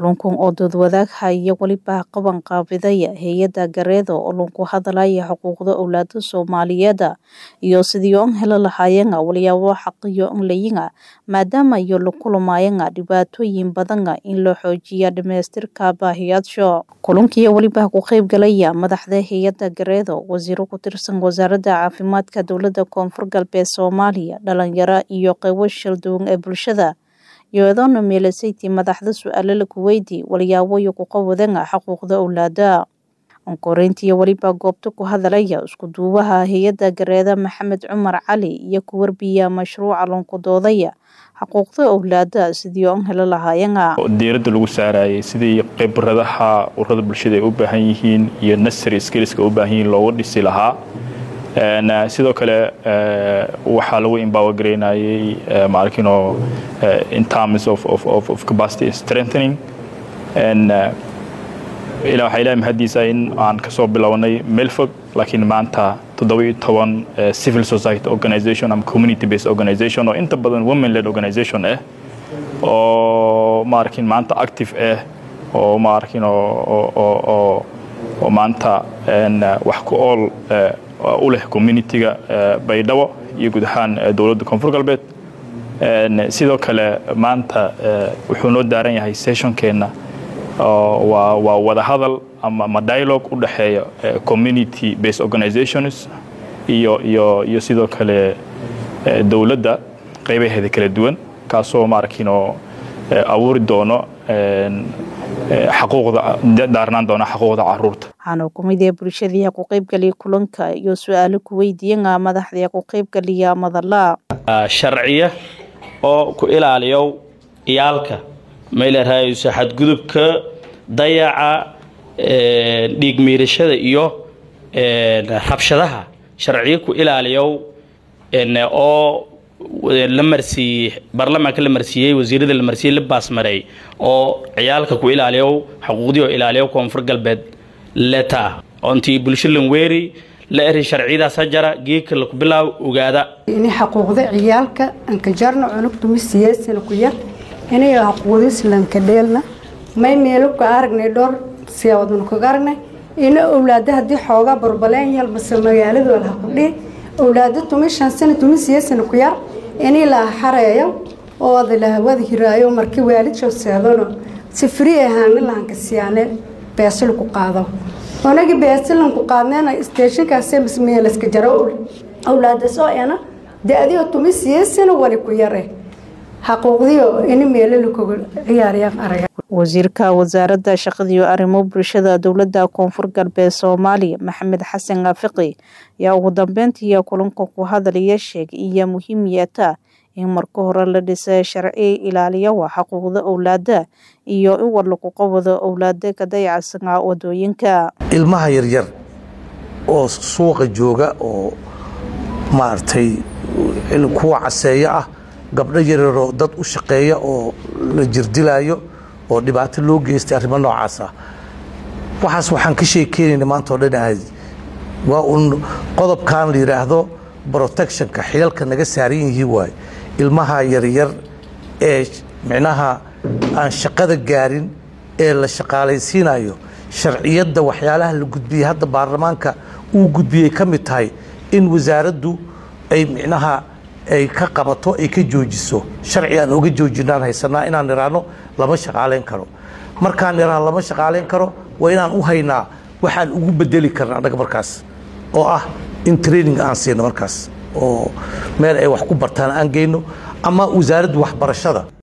Kulankan oo dood-wadaag haya weliba qaban qaabidaya hay-adda Garedo oo lagu hadlaya xuquuqda owlaada Soomaaliyeed iyo sidii aan heli lahaayeen walyaabo xaqiyo aan leeyihiin maadaama iyo la kulmayeen dhibaatooyin badan in loo xoojiyo dhamaystirka baahiyaasha kulankii weliba ku qayb galaya madaxda hay-adda Garedo wasiiro ku tirsan wasaaradda caafimaadka dowladda koonfur galbeed Soomaaliya dhalinyaro iyo qaybo shalduwan ee bulshada iyadoona meelasayti madaxda su-aalo lagu weydiiyey walyaaboyo ku qawadeen xuquuqda owlaada onkoreyntii weliba goobta ku hadalaya isku duubaha hay-adda gareeda maxamed cumar cali iyo ku warbiya mashruuca loonku doodaya xuquuqda owlaada sidii aan heli lahaayeen diiradda lagu saarayay sidii khibradaha ururada bulshada ay u baahan yihiin iyo nasary skillska u baahan yihiin looga dhisi lahaa sidoo kale waxaa lagu empower gareynayay maarkino in terms of, of, of, of capacity strengthening and ilaa waxaa ilahay mahadiisa in aan kasoo bilownay meel fog laakiin maanta toddoba-iyo toban civil society organization ama community based organization oo inta badan women led organization ah oo maarkin maanta active ah oo maarkin oo oo maanta wax ku ool u leh communitiga baydhabo iyo guud ahaan dowladda koonfur galbeed sidoo kale maanta wuxuu noo daaran yahay sessionkeenna waa wada hadal ama dialogue u dhexeeya community based organizations iyo iyo iyo sidoo kale dowladda qaybaheeda kala duwan kaasoo maarkiinoo abuuri doono xaquuqda daarnaan doona xaquuqda caruurta waxaana kumid ee bulshadii ku qaybgaliya kulanka iyo su-aalo ku weydiiyeen madaxdii ku qaybgaliya madala sharciya oo ku ilaaliyo iyaalka maylarahayso xadgudubka dayaca dhiig miirashada iyo rabshadaha sharciyo ku ilaaliyo oo la marsiiyey baarlamaanka la marsiiyey wasiirada la marsiiyey la baasmaray oo ciyaalka ku ilaaliyo xuquuqdii oo ilaaliyo koonfur galbeed leta ontii bulsho lanweeri la eri sharciyadaas hajara geedka laku bilaabo ogaada ini xaquuqda ciyaalka anka jarna cunugtumi siyaasana ku yar inay xaquuqdiis lanka dheelna may meelo ka aragnay dhowr siyaabadan kaga aragnay ina owlaada haddii xoogaa barbaleen yal mase magaaladu alha ku dhihi owlaado tumi shan sana tumi siyaasana ku yar inii la xareeyo oo adalahawada hiraayo markii waalidshoo seedano si frii ahaana lahanka siyaane beesal ku qaado onagi beesalan ku qaadneena steeshinkaase masmeelaska jaro owlaadaas oo ena da-dio tumi siyaasana wali ku yare xaquuqdiyo ini meelo lakoga ciyaarayaan araga wasiirka wasaaradda shaqadiiyo arrimo bulshada dowladda koonfur galbeed soomaaliya maxamed xasan kaafiqi ayaa ugu dambeyntii kulanka ku hadalaya sheegay iyo muhiimiyata in marka hore la dhisay sharci ilaaliyawa xuquuqda owlaada iyo in war lagu qabado owlaada ka dayacsanaa wadooyinka ilmaha yaryar oo suuqa jooga oo maaragtay kuwa caseeyo ah gabdho yaryaroo dad u shaqeeya oo la jirdilaayo oo dhibaato loo geystay arrimo noocaas ah waxaas waxaan ka sheekeynayna maanta oo dhan ahayd waa uun qodobkan la yidhaahdo protectionka xilalka naga saaran yihiin waaye ilmaha yaryar ee micnaha aan shaqada gaarin ee la shaqaalaysiinayo sharciyadda waxyaalaha la gudbiyey hadda baarlamaanka uu gudbiyey ka mid tahay in wasaaraddu ay micnaha ay ka qabato ay ka joojiso sharci aan oga joojinaan haysanaa inaan idhaahno lama shaqaalayn karo markaan idhaahno lama shaqaalayn karo waa inaan u haynaa waxaan ugu bedeli karna annaga markaas oo ah in training aan siino markaas oo meel ay wax ku bartaan aan geyno ama wasaaradda waxbarashada